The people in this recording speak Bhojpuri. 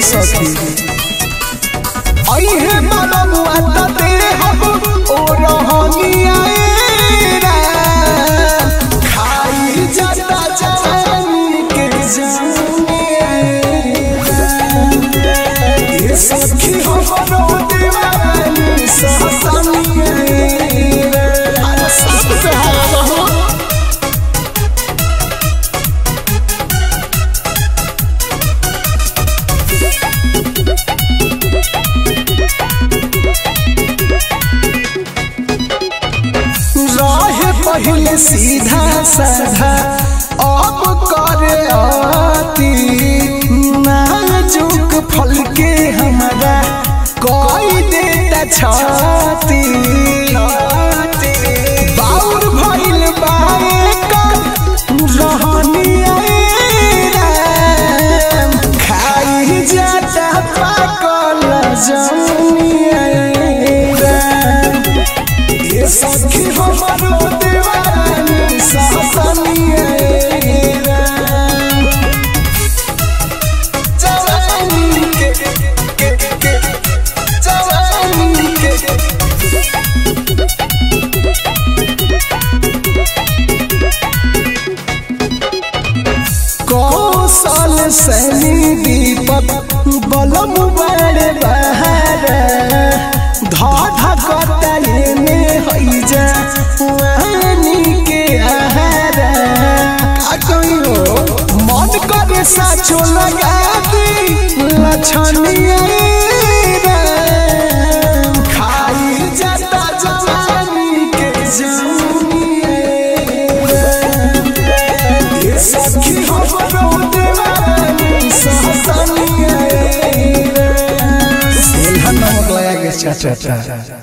सखी अइहे बलमुआ त देहब ओ रहनिया खाई जाता जवानी के जानिया ये सखी हमरो दीवानी सहसनिया अरे सब पे हारा रहो रहे पहले सीधा साधा अब करे आती नाजुक फल के हमारा कोई देता छाती बाउर भइल बाए कर रहनिया राम खाई जाता पाकल जमुनिया राम ये सखी हमारो दीवानी सहसनिया जवानी के के के जवानी के कौशल सैनी दीपक बलम बड़े बहार धाधा कतले में हई जा वानी के आहार का कहियो मन करे साचो लगा दी लछनिया राम खाई जाता जवानी के जमुनिया राम ये सखी हमरो दीवानी सहसनिया रे। सेल्हा नमक लगा के चाचा